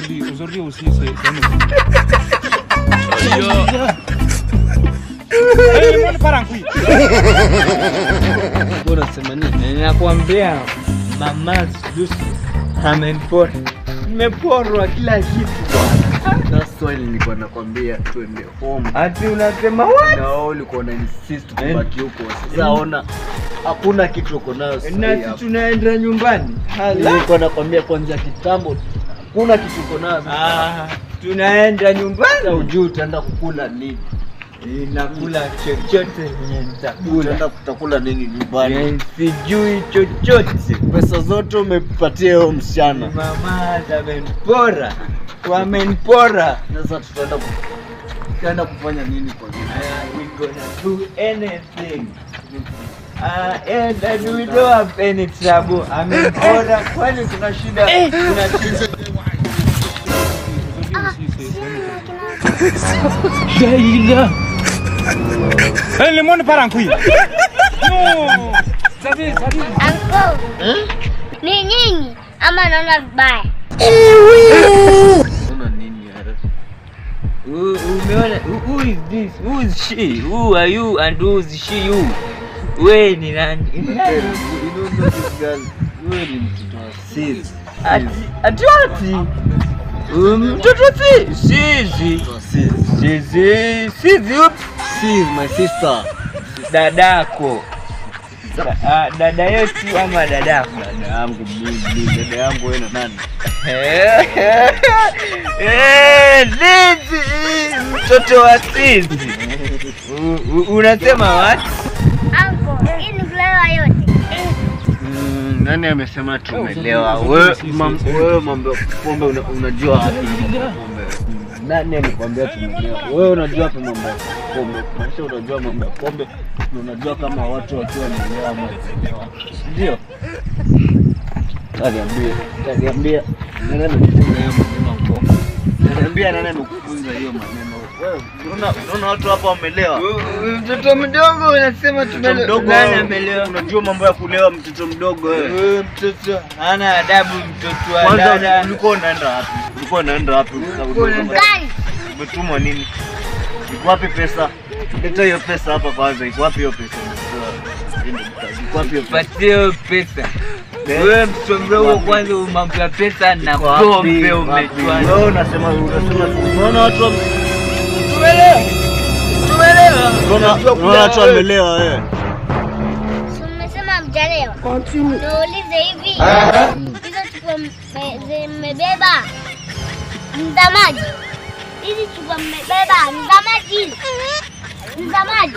aujourd'hui, aujourd'hui aussi, c'est c'est nous. Eh, mbona parangui? Bora sema nini? Ninakwambia mama Lucy amenipora. Nimeporwa kila kitu bwana. That's why nilikuwa nakwambia twende home. Ati unasema what? Na wewe ulikuwa na insist kubaki huko. Sasa ona hakuna kitu uko nayo sasa. Na hivi si hapa. tunaenda nyumbani. Hala. Nilikuwa nakwambia kwanza kitambo hakuna kitu uko nayo. sasa. Ah, tunaenda Sasa nyumbani. ujui utaenda kukula nini? Nakula chochote yenye nitakula. Utaenda kutakula nini nyumbani? Eh, Sijui chochote. Pesa zote umepatia huyo msichana. Mama amenipora. Wamenipora. Sasa tutaenda ku- tutaenda kufanya nini kwa nini? Uh, we gonna do anything. Uh, and, and we don't have any trouble. Amenipora. Kwani kuna shida? Kuna shida. Shaila. Eh, le monde parangui. Non. Ça fait, ça fait. Anko, ni nyinyi ama naona vibaya? Una nini yara? Who, umeona? Who, who is this? Who is she? Who are you and who is she you? We ni nani? You don't know this girl. Wewe ni mtoto wa sis. Ati ati wapi? Um, Mtoto si sizi. Mtoto wa sis. Sizi sizi upi? Sis, my sister. Dadako. Da- ah, dada yetu ama dadako? Dada yangu mimi, dada yangu wewe na nani? Eh, Zizi, mtoto wa Zizi. U- u- Unasema what? Anko, hii ni kulewa yote. Mm, nani amesema tumelewa? Wewe mam- wewe mambo ya pombe una- unajua wapi mambo ya pombe? Nani alikwambia tumelewa? Wewe unajua wapi mambo ya pombe? Maisha unajua mambo ya pombe na unajua kama watu wakiwa wamelewa ama wamelewa. Ndio. Taniambia, taniambia nani amekufunza hiyo maneno huko? Taniambia nani amekufunza hiyo maneno? Wewe unaona unaona watu hapa wamelewa. U- u- Mtoto mdogo unasema Mtoto tumele- mdogo nani wewe, amelewa? unajua mambo ya kulewa mtoto mdogo wewe. Huyu mtoto hana adabu, mtoto wa Kwanza dada. ulikuwa unaenda wapi? Ulikuwa unaenda wapi? Ulikuwa unaenda- Gari, Umetumwa nini? Iko wapi pesa? Leta hiyo pesa hapa kwanza. Iko wapi hiyo pesa? Iko wapi hiyo pesa? Patie hiyo pesa. Wewe mtoto mdogo kwanza mambo ya pesa na Iko wapi? pombe Wapi? umejua. Wewe unasema unasema unaona watu wame- Tumelewa. Tumelewa. unaona unaona watu wamelewa wewe. si mmesema mjalewa? Niulize hivi, hizo chupa mme- zimebeba ni za maji? Hizi chupa mmebeba ni za maji? Ni za maji?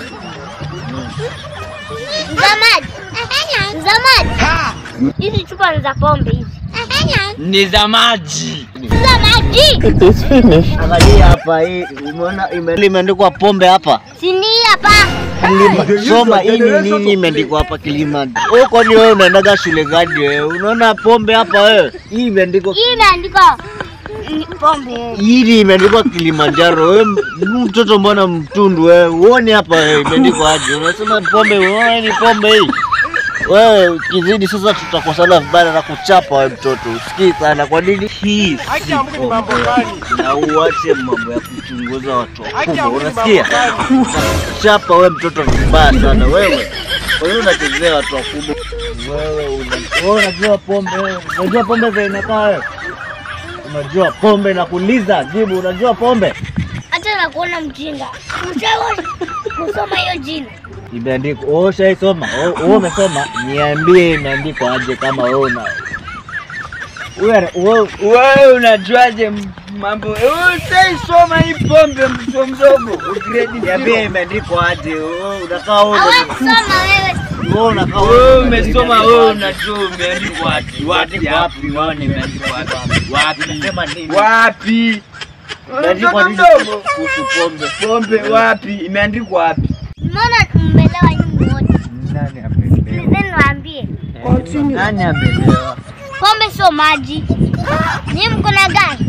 Ni za maji? Ni za maji? Hizi chupa ni za pombe hizi. Ni za maji. Ni za maji? Angalia hapa hii umeona ime- imeandikwa pombe hapa. Si ni hapa? Kilima. Soma hii ni nini imeandikwa hapa Kilima. Wewe kwani wewe unaendaga shule gani wewe? Unaona pombe hapa wewe? Hii imeandikwa Hii imeandikwa ni pombe. hili imeandikwa Kilimanjaro. Wewe m- mtoto mbona mtundu wewe? Uone hapa wewe imeandikwa aje? Unasema pombe, wewe ni pombe hii. Wewe kizidi sasa tutakosana vibaya na kuchapa wewe mtoto. Usikii sana kwa nini? Hii si pombe. Na uache mambo ya kuchunguza watu wakubwa. Unasikia? Chapa wewe mtoto vibaya sana wewe. Kwa hiyo unachezea watu wakubwa. Wewe una- wewe unajua pombe wewe. Unajua pombe vile inakaa wewe. Unajua pombe na kuuliza jibu, unajua pombe? Hata na kuona mjinga. Mshauri kusoma hiyo jina. Imeandikwa, wewe ushaisoma? Wewe wewe umesoma? Niambie imeandikwa aje kama wewe una wewe wewe Wewe unajuaje m- mambo? Wewe usaisoma hii pombe mtoto mdogo. Grade niambie zero. imeandikwa aje? Wewe unakaa wewe Hawe una- kusoma wewe. wewe unakaa Wewe umesoma wewe unajua umeandikwa wapi? Wapi Imeandikwa hapo? wapi? Unaona imeandikwa wapi? Wapi? Unasema nini? Wapi? Imeandikwa Mtoto nini mdogo. kuhusu pombe? Pombe wapi? Imeandikwa wapi? Mbona mmelewa nyinyi wote? Nani amelewa? Then waambie. Nani amelewa? Pombe sio maji. Nyinyi mko na gari.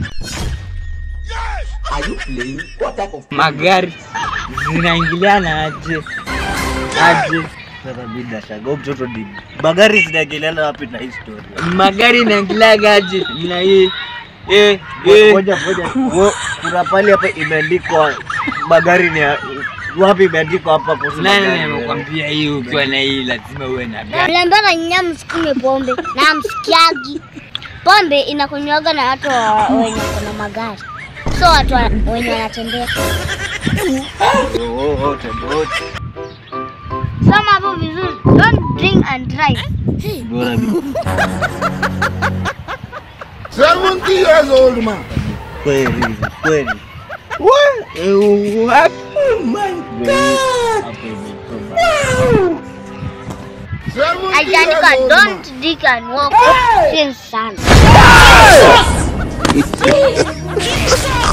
Magari zinaingiliana aje? Aje? Sasa mimi nashangaa huyu mtoto ni magari zinaingiliana wapi na hii story? Magari inaingiliaga aje na hii? Eh, eh. Ngoja ngoja. Wo- Kuna pale hapa imeandikwa magari ni ya- wapi imeandikwa hapa kuhusu Nani magari? amekwambia hii ukiwa na hii lazima uwe na gari? Mliambiwa na nyinyi msikunywe pombe na msikiagi. Pombe inakunywaga na watu wa- wenye kuna magari, so watu wa- wenye wanatembea. Oh, oh, oh, tembo wote. Soma hapo vizuri, don't drink and drive. Bora mimi. 70 years old man. Kweli, kweli. What? Uh, what? Oh my Hapo imetoka. 70 Aliandika years old man. don't drink and walk. Sio sana.